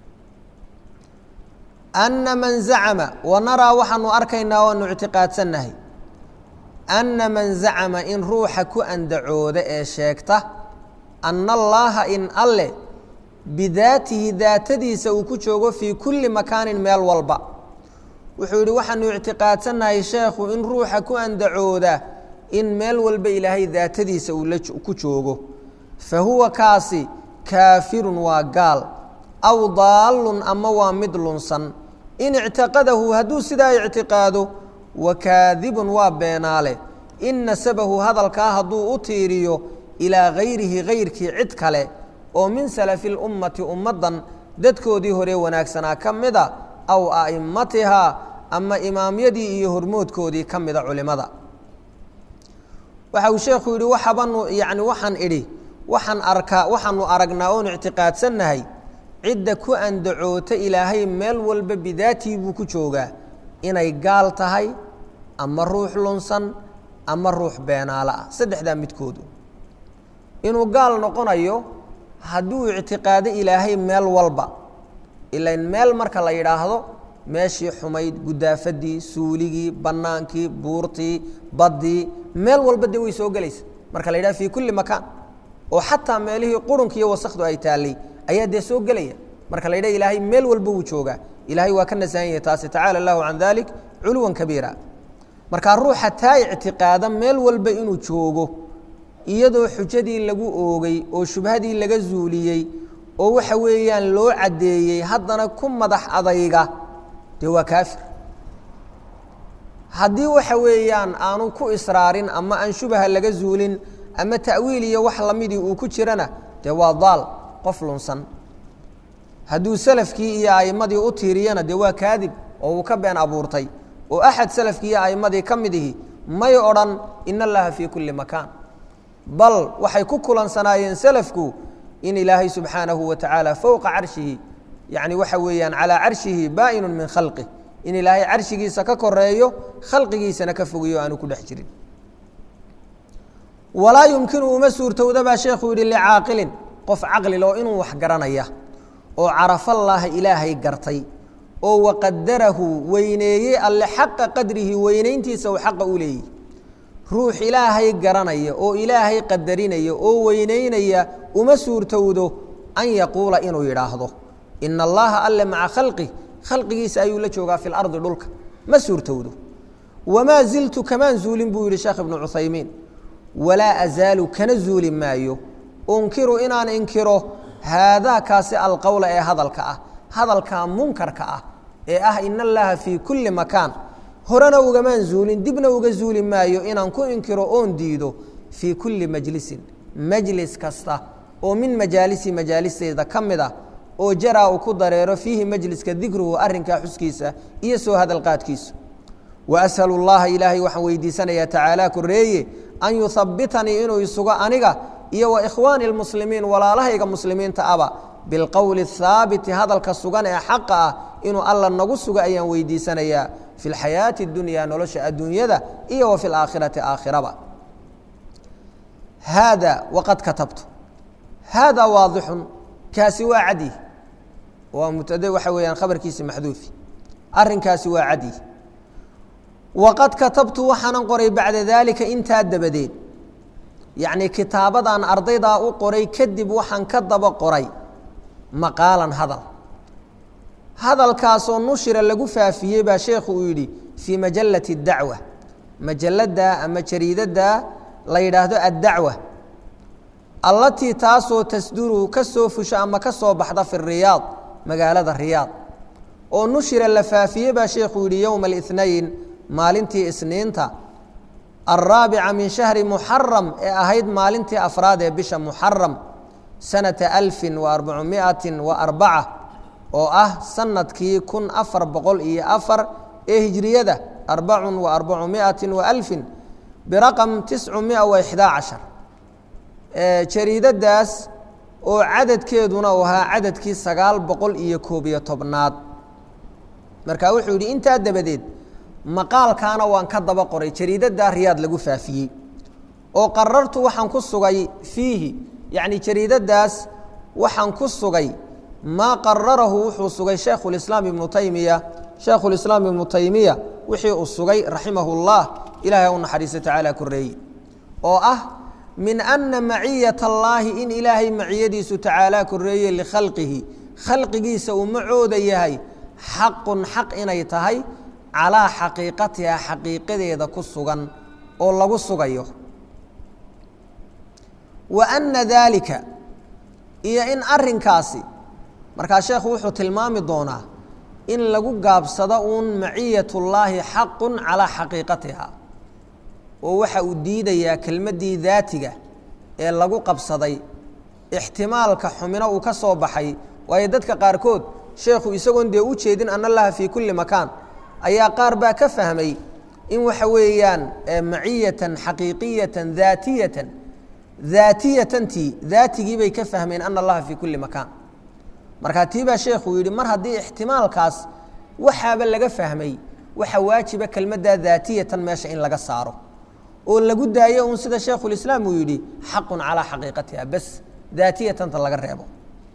anna man zacama wa naraa waxaanu arkaynaa waanu ictiqaadsannahay anna man zacama in ruuxa ku andacooda ee sheegta anna allaaha in alle bidaatihi daatadiisa uu ku joogo fii kulli makaanin meel walba wuxuu yidhi waxaanu ictiqaadsannahay sheekhu in ruuxa ku andacooda in meel walba ilaahay daatadiisa uu ku joogo fa huwa kaasi kaafirun waa gaal aw daallun ama waa mid lunsan in ictiqadahu hadduu sidaa ictiqaado wa kaadibun waa beenaale in nasabahu hadalkaa hadduu u tiiriyo ilaa gayrihi gayrkii cid kale oo min salafi lummati ummaddan dadkoodii hore wanaagsanaa ka mida aw a'immatihaa ama imaamyadii iyo hormoodkoodii ka mida culimada waxa uu sheekhu yidhi waxabanu yani waxaan idhi waxaan arkaa waxaanu aragnaa oon ictiqaadsannahay cidda ku andacoota ilaahay meel walba bidaatii buu ku joogaa inay gaal tahay ama ruux lunsan ama ruux beenaalo ah saddexdaa midkoodu inuu gaal noqonayo hadduu ictiqaado ilaahay meel walba ilan meel marka la yidhaahdo meeshii xumayd gudaafadii suuligii bannaankii buurtii baddii meel walba dee way soo gelaysa marka la yidhahdo fii kulli makaan oo xataa meelihii qurunka iyo wasakdu ay taallay ayaa dee soo gelaya marka la yidhaha ilaahay meel walba wuu joogaa ilaahay waa ka nasahan yahay taasi tacaala allahu can dalik culuwan kabiira markaa ruuxa taa ictiqaada meel walba inuu joogo iyadoo xujadii lagu oogay oo shubhadii laga zuuliyey oo waxa weeyaan loo caddeeyey haddana ku madax adayga dee waa kaafir haddii waxa weeyaan aanu ku israarin ama aan shubaha laga zuulin ama ta'wiil iyo wax lamidii uu ku jirana dee waa daal qof lunsan hadduu salafkii iyo a'immadii u tiiriyana dee waa kaadib oo uu ka been abuurtay oo axad salafkii iyo a'immadii ka mid ihi may odhan in allaha fii kulli makaan bal waxay ku kulansanaayeen salafku in ilaahay subxaanahu wa tacaala fowqa carshihi yacni waxa weeyaan calaa carshihi baa'inun min khalqih in ilaahay carshigiisa ka koreeyo khalqigiisana ka fogiyo aanu ku dhex jirin walaa yumkinu uma suurtowda baa sheekhu yidhi licaaqilin qof caqlil oo inuu wax garanaya oo carafallaaha ilaahay gartay oo waqadarahu weyneeyey alle xaqa qadrihi weynayntiisa uu xaqa u leeyihi ruux ilaahay garanaya oo ilaahay qadarinaya oo weyneynaya uma suurtowdo an yaquula inuu yidhaahdo ina allaha alle maca khalqih khalqigiisa ayuu la joogaa fi lardi dhulka ma suurtowdo wamaa ziltu kamaan zuulin buu yidhi sheekh ibnu cuthaymiin walaa azaalu kana zuuli maayo unkiru inaan inkiro haadaa kaasi alqowla ee hadalka ah hadalkaa munkarka ah ee ah ina allaha fii kulli makaan horena ugamaan zuulin dibna uga zuuli maayo inaan ku inkiro oon diido fii kulli majlisin majlis kasta oo min majaalisi majaalisteeda ka mid ah oo jaraa uu ku dareero fiihi majliska dikruhu arrinkaa xuskiisa iyo soo hadalqaadkiisu wa ashalu llaha ilaahay waxaan weydiisanayaa tacaala koreeye an yuhabbitanii inuu isugo aniga iyo wa ikhwaani lmuslimiin walaalahayga muslimiinta aba bilqowli haabiti hadalka sugan ee xaqa ah inuu alla nagu sugo ayaan weydiisanayaa fi lxayaati اdunya nolosha adduunyada iyo wa fi laakhirati aakhiraba haada waqad katabtu haada waadixun kaasi waa cadi waa mubtade waxa weeyaan khabarkiisi maxduufi arrinkaasi waa cadi waqad katabtu waxaanan qoray bacda daalika intaa dabadeed yacnii kitaabadan ardaydaa u qoray kadib waxaan ka daba qoray maqaalan hadal hadalkaasoo nushira lagu faafiyey baa sheekhu uu yidhi fii majalati اdacwa majalada ama jariidada la yidhaahdo addacwa allatii taasoo tasduru ka soo fusha ama ka soo baxda fi riyaad magaalada riyaad oo nushira la faafiyey baa sheekhu yidhi yowma اlاثnayn maalintii isniinta alraabica min shahri muxaram ee ahayd maalintii afraad ee bisha muxaram sanata alfin wa arbacumiatin wa arbaca oo ah sanadkii kun afar boqol iyo afar ee hijriyada arbacun wa arbacumiatin wa alfin biraqam tiscu mia wa ixdaa cashar jariidadaas oo cadadkeeduna uu ahaa cadadkii sagaal boqol iyo koob iyo tobnaad marka wuxuu yidhi intaa dabadeed maqaalkaana waan ka daba qoray jariidadaa riyaad lagu faafiyey oo qarartu waxaan ku sugay fiihi yacni jariidadaas waxaan ku sugay maa qararahu wuxuu sugay shaekhulislaam ibnu taymiya shaekhulislaam ibnu taymiya wixii uu sugay raximahu llah ilahay u naxariista tacaala koreeye oo ah min ana maciyat allaahi in ilaahay maciyadiisu tacaala koreeye likhalqihi khalqigiisa uu macooda yahay xaqun xaq inay tahay calaa xaqiiqatiha xaqiiqadeeda ku sugan oo lagu sugayo wa ana daalika iyo in arinkaasi markaa sheekhu wuxuu tilmaami doonaa in lagu gaabsado uun maciyat ullaahi xaqun calaa xaqiiqatiha oo waxa uu diidayaa kelmaddii daatiga ee lagu qabsaday ixtimaalka xumino uu ka soo baxay waayo dadka qaarkood sheekhu isagoon dee u jeedin ana allaha fii kulli makaan ayaa qaar baa ka fahmay in waxa weeyaan maciyatan xaqiiqiyatan daatiyatan daatiyatantii daatigii bay ka fahmeen ana allaha fii kulli makaan markaa tii baa sheekhu yidhi mar haddii ixtimaalkaas waxaaba laga fahmay waxa waajiba kelmaddaa daatiyatan meesha in laga saaro oo lagu daayo uun sida sheekhulislaam uu yidhi xaqun calaa xaqiiqatiha bas daatiyatanta laga reebo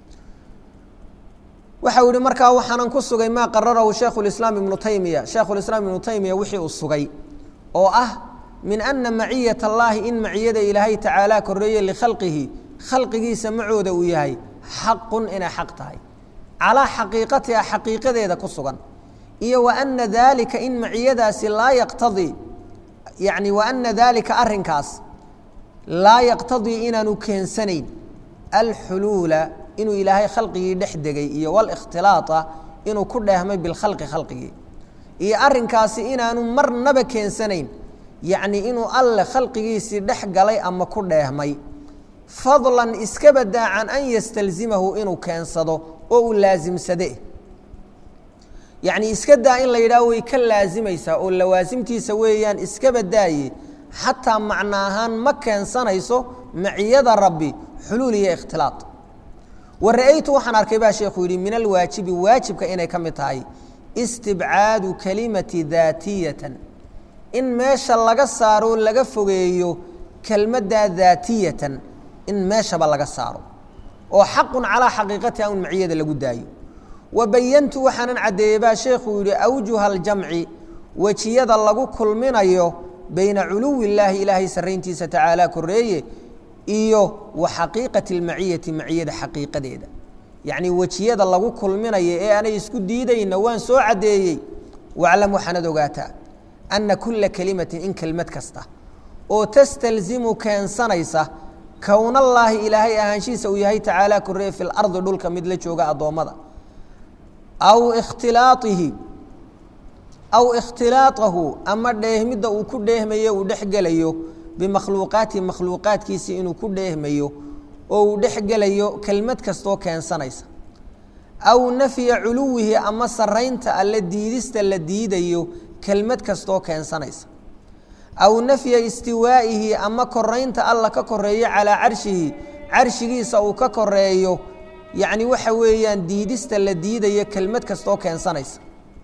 waxa uu yihi markaa waxaanan ku sugay maa qararahu shaekhulislaam ibnu taymiya shaekhulislaam ibnu taymiya wixii uu sugay oo ah min ana maciyat allaahi in maciyada ilaahay tacaala koreeye likhalqihi khalqigiisa macooda uu yahay xaqun inay xaq tahay calaa xaqiiqatiha xaqiiqadeeda ku sugan iyo wa ana daalika in maciyadaasi laa yaqtadii yani wa ana daalika arinkaas laa yaqtadii inaanu keensanayn alxuluula inuu ilaahay khalqigii dhex degay iyo walikhtilaaa inuu ku dheehmay bilkhalqi khalqigii iyo arinkaasi inaanu marnaba keensanayn yacni inuu alle khalqigiisii dhex galay ama ku dheehmay fadlan iska badaa can an yastalzimahu inuu keensado oo uu laasimsade yacni iska daa in la yidhaah way ka laasimaysaa oo lawaasimtiisa weeyaan iska badaaye xataa macno ahaan ma keensanayso maciyada rabbi xuluul iyo ikhtilaaط wa ra'aytu waxaan arkay baa sheekhu yidhi min alwaajibi waajibka inay ka mid tahay istibcaadu kelimati daatiyatan in meesha laga saaro laga fogeeyo kelmaddaa daatiyatan in meeshaba laga saaro oo xaqun calaa xaqiiqatiha un maciyada lagu daayo wa bayantu waxaanan caddeeyey baa sheekhuu yidhi awjuha aljamci wejiyada lagu kulminayo bayna culuwi illaahi ilaahay sarrayntiisa tacaala koreeye iyo wa xaqiiqati almaciyati maciyada xaqiiqadeeda yacnii wejiyada lagu kulminayo ee aanay isku diidayna waan soo caddeeyey waclam waxaanad ogaataa anna kulla kelimatin in kelmad kasta oo tastalzimu keensanaysa kownallaahi ilaahay ahaanshihiisa uu yahay tacaala korreeye fi lardi dhulka mid la jooga addoommada aw ikhtilaaihi aw ikhtilaaqahu ama dheehmidda uu ku dheehmayo uu dhex gelayo bimakhluuqaati makhluuqaadkiisii inuu ku dheehmayo oo uu dhex gelayo kelmad kastoo keensanaysa aw nafya culuwihi ama saraynta alle diidista la diidayo kelmad kastoo keensanaysa aw nafya istiwaa'ihi ama koraynta alla ka koreeyo calaa carshihi carshigiisa uu ka koreeyo yacni waxa weeyaan diidista la diidayo kelmad kastoo keensanaysa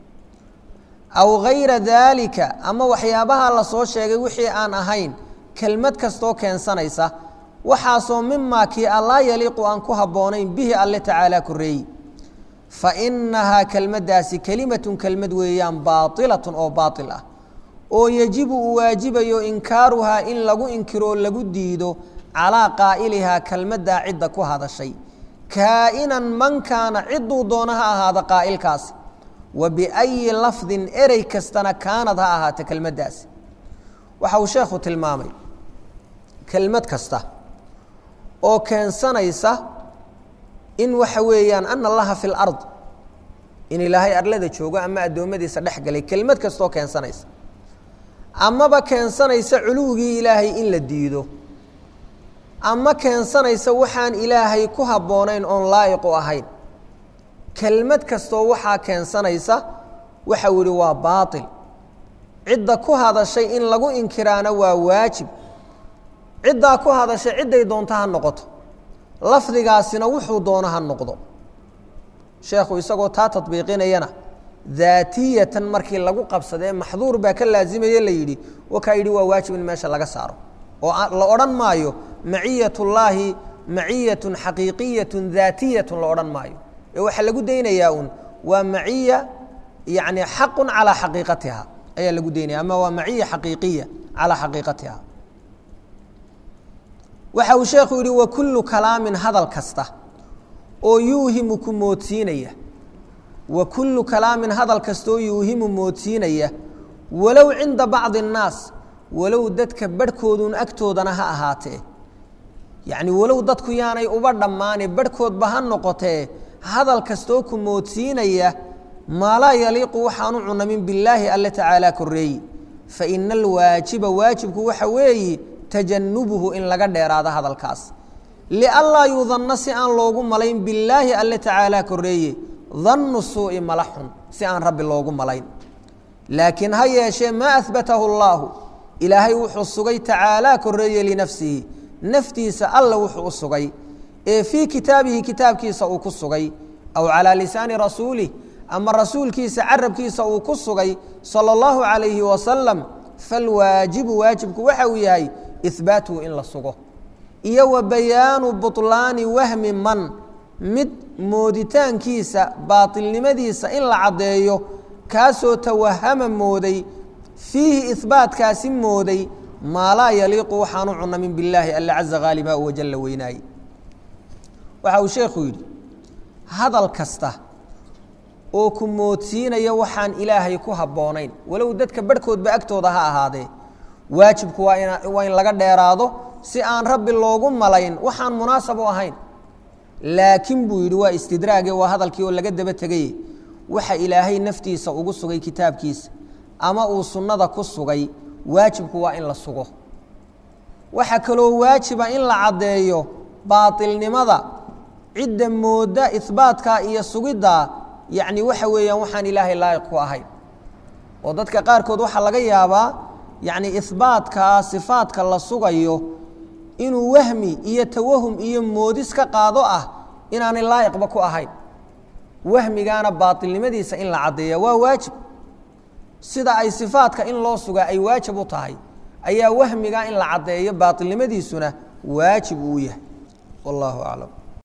aw gayra daalika ama waxyaabaha la soo sheegay wixii aan ahayn kelmad kastoo keensanaysa waxaasoo mimaa kii allaa yaliiqu aan ku habboonayn bihi alle tacaalaa koreeyi fa innahaa kelmaddaasi kelimatun kelmad weeyaan baailatun oo baail ah oo yejibu uu waajibayo inkaaruhaa in lagu inkiroo lagu diido calaa qaa'ilihaa kelmaddaa cidda ku hadashay kaa'inan man kaana cidduu doono ha ahaada qaa'ilkaasi wa biayi lafdin erey kastana kaanad ha ahaata kelmaddaasi waxa uu sheekhu tilmaamay kelmad kasta oo keensanaysa in waxa weeyaan ana allaha fi lard in ilaahay arlada joogo ama addoommadiisa dhex galay kelmad kastaoo keensanaysa amaba keensanaysa culuwigii ilaahay in la diido ama keensanaysa waxaan ilaahay ku habboonayn oon laa'iqu ahayn kelmad kastoo waxaa keensanaysa waxau yihi waa baail cidda ku hadashay in lagu inkiraana waa waajib ciddaa ku hadashay cidday doonto ha noqoto lafdigaasina wuxuu doono ha noqdo sheekhu isagoo taa tadbiiqinayana daatiyatan markii lagu qabsadee maxduur baa ka laazimaya la yidhi wakaa yidhi waa waajib in meesha laga saaro oo la odhan maayo maciyat ullaahi maciyatun xaqiiqiyatun daatiyatun la odhan maayo ee waxaa lagu daynayaa un waa maciya yani xaqun calaa xaqiiqatiha ayaa lagu daynaya ama waa maciya xaqiiqiya calaa xaqiiqatiha waxa uu sheekhu yidhi wa kullu kalaamin hadal kasta oo yuuhimu ku moodsiinaya wa kullu kalaamin hadal kastaoo yuuhimu moodsiinaya walow cinda bacdi الnaas walow dadka barhkoodun agtoodana ha ahaatee yacni walow dadku yaanay uba dhammaane barhkoodba ha noqotee hadal kastoo ku moodsiinaya maa laa yaliiqu waxaanu cunamin billaahi alle tacaalaa koreeyi faina alwaajiba waajibku waxa weeyi tajanubuhu in laga dheeraado hadalkaas lianlaa yudanna si aan loogu malayn billaahi alle tacaalaa koreeye dannu suu'i mala xun si aan rabbi loogu malayn laakiin ha yeeshee maa ahbatahu allaahu ilaahay wuxuu sugay tacaalaa koreeye linafsihi naftiisa alla wuxuu u sugay ee fii kitaabihi kitaabkiisa uu ku sugay aw calaa lisaani rasuulih ama rasuulkiisa carabkiisa uu ku sugay salى اllahu عalayhi wasalam falwaajibu waajibku waxa uu yahay ihbaatuhu in la sugo iyo wa bayaanu buطlaani wahmi man mid mooditaankiisa baaطilnimadiisa in la caddeeyo kaasoo tawahama mooday fiihi ihbaatkaasi mooday maa laa yaliiqu waxaanu cunamin billaahi alla caza haaliba u wajalla weynaaye waxa uu sheekhu yidhi hadal kasta oo ku moodsiinaya waxaan ilaahay ku habboonayn walow dadka barhkoodba agtooda ha ahaadee waajibku waa in waa in laga dheeraado si aan rabbi loogu malayn waxaan munaasab u ahayn laakiin buu yidhi waa istidraage waa hadalkii oo laga daba tegaye waxa ilaahay naftiisa ugu sugay kitaabkiisa ama uu sunnada ku sugay waajibku waa in la sugo waxaa kaloo waajiba in la caddeeyo baatilnimada cidda moodda ihbaatkaa iyo sugiddaa yacni waxa weeyaan waxaan ilaahay laayiq ku ahayn oo dadka qaarkood waxaa laga yaabaa yacni ihbaatkaa sifaadka la sugayo inuu wahmi iyo tawahum iyo moodis ka qaado ah inaanay laayiqba ku ahayn wahmigaana baatilnimadiisa in la caddeeya waa waajib sida ay sifaadka in loo sugaa ay waajib u tahay ayaa wahmigaa in la caddeeyo baatilnimadiisuna waajib uu yahay wallahu aclam